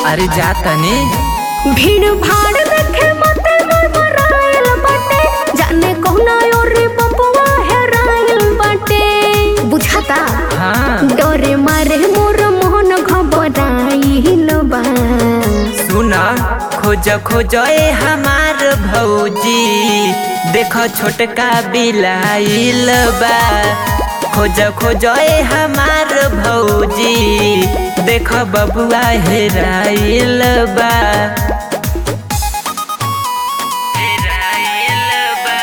अरे जा तनी भीड़ भाड़ देखे मते मरमराइल बाटे जाने कौना और बबुआ हेराइल बाटे बुझाता हाँ डरे मारे मोर मोहन घबराइल बा सुन खोज खोज ए हमार भौजी देख छोटका बिलाइल बा खोज खोज ए हमार भौजी देख बबुआ हेराइल बा हेराइल बा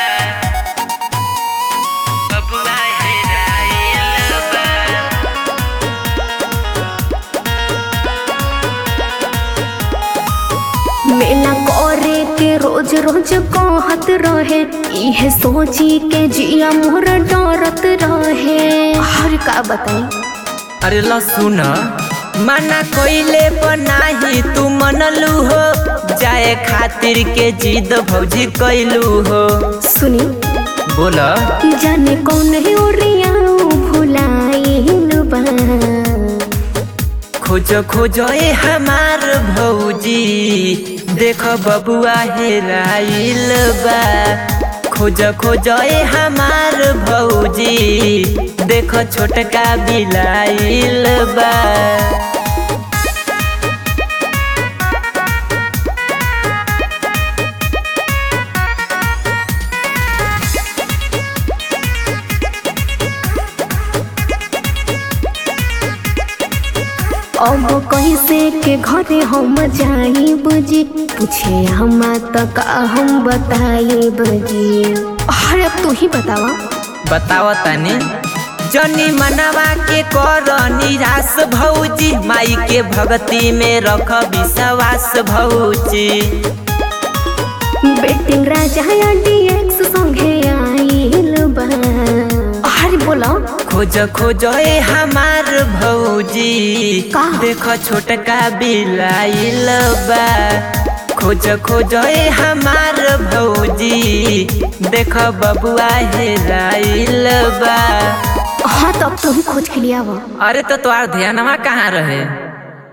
बबुआ हेराइल बा मेला करे के रोज रोज कहत रहे इहे सोची के जिया मोर डरत रहे हर का बताई अरे ल सुन मना कोइले पर नाही तू मनलू हो जाए खातिर के जिद भौजी कैलू हो सुनी बोल जाने कौन है ओरिया भुलाइल बा खोज खोज ए हमार भौजी देख बबुआ हेराइल बा खोज खोज ए हमार भौजी देख छोटका बिलाइल बा अब कैसे के घरे हम जाई बुझी पूछे हम तक हम बताई बुझी अरे अब तू ही बतावा बताओ तनी जनी मनवा के कर निराश भौजी माई के भक्ति में रख विश्वास भौजी बेटिंग राजा या डीएक्स संगे आइल बा अरे बोलो खोज खोज ए हमार भौजी का? देख छोटका बिलाइल बा खोज खोज ए हमार भौजी देख बबुआ हेराइल बा हाँ तब तुम खोज के लिए आवा अरे तो तोहार ध्यानवा कहाँ रहे